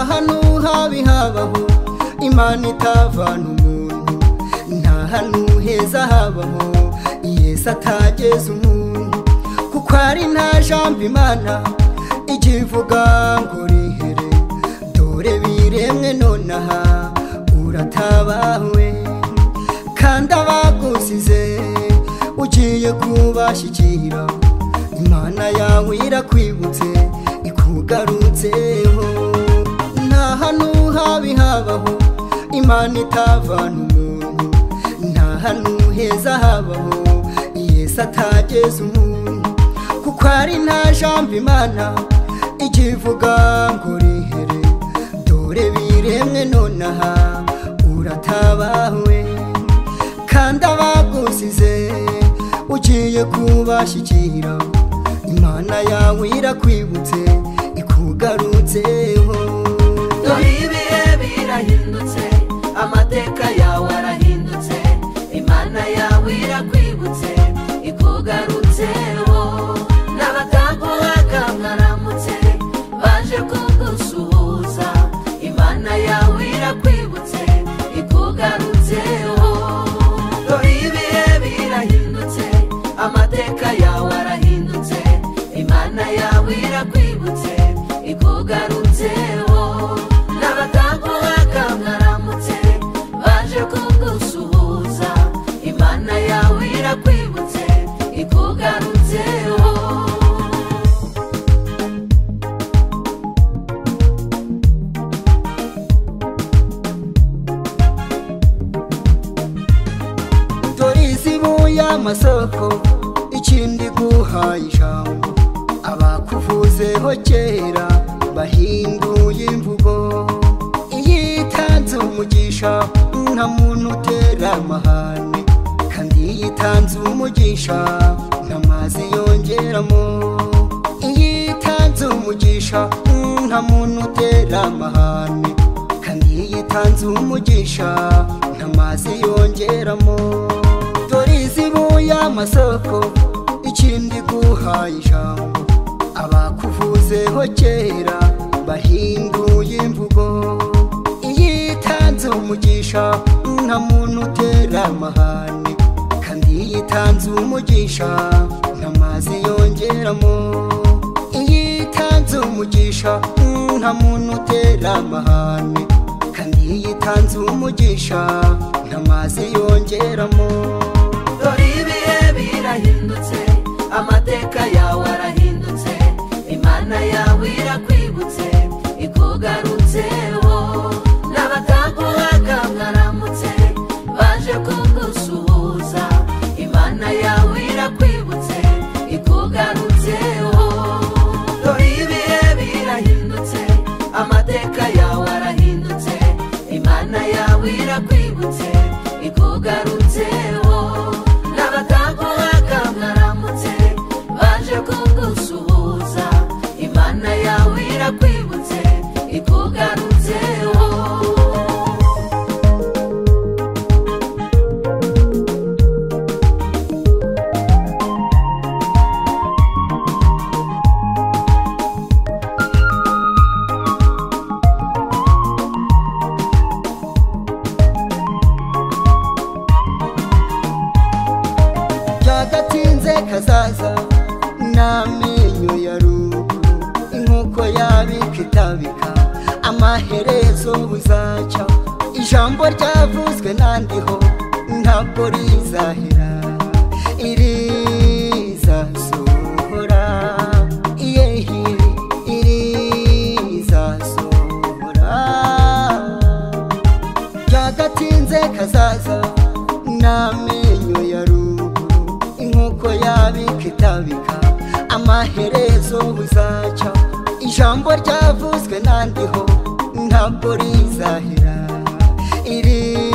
hantu habi habaho imana itavana umuntu nta hantu heza habaho yesi atageza umuntu kuko ari nta jambo imana igihe ivuga ngo rihere dore biremwe nonaha uratabawe kandi abagusize ugiye kubashyikira imana yawe irakwibutse ikugarutseho nta hantu habi habaho imana itavana umuntu nta hantu heza habaho yesi atageza umuntu kuko ari nta jambo imana ikivuga ngo rihere dore biremwe nonaha uratabawe kandi abagusize ugiye kubashyikira imana yawe irakwibutse ikugarutseho dore ibihe birahindutse amateka yawe arahindutse imana yawe irakwibutse ikugarutseho n'abataguhaga mwaramutse baje kugusuhuza imana yawe irakwibutse ikugarutseho dore ibihe birahindutse amateka yawe arahindutse imana yawe irakwibutse ikugarutseho n'abataguhaga mwaramutse baje kugusuhuza imana yawe irakwibutse ikugarutseho dore izibu y'amasoko ikindi guhaye ijambo abakuvuzeho kera bahinduye imvugo iyo itanze umugisha nta muntu utera amahane kandi iyo itanze umugisha nta mazi yongeramo iyo itanze umugisha nta muntu utera amahane kandi iyo itanze umugisha nta mazi yongeramo dore izibu y'amasoko ikindi guhaye ijambo abakuvuzeho kera bahinduye imvugo iyo itanze umugisha nta muntu utera amahane kandi iyo itanze umugisha nta mazi yongeramo iyo itanze umugisha nta muntu utera amahane kandi iyo itanze umugisha nta mazi yongeramo dore ibihe birahindutse amateka yawe arahindutse imana yawe irakwibutse ikugarutseho n'abataguhaga mwaramutse baje kugusuhuza imana yawe irakwibutse ikugarutseho dore ibihe birahindutse amateka yawe arahindutse imana yawe irakwibutse ikugarutseho n'abataguhaga mwaramutse baje kugusuhuza imana yawe irakwibutse ikugarutseho byagatinze kazaza n'amenyo ya ruguru inkoko yabika itabika amaherezo buzacya ijambo ryavuzwe nandiho ntabwo rizahera irizasohora yehi irizasohora byagatinze kazaza n'amenyo ya ruguru inkoko yabika itabika amaherezo buzacya ijambo ryavuzwe nandiho ntabwo rizahera iri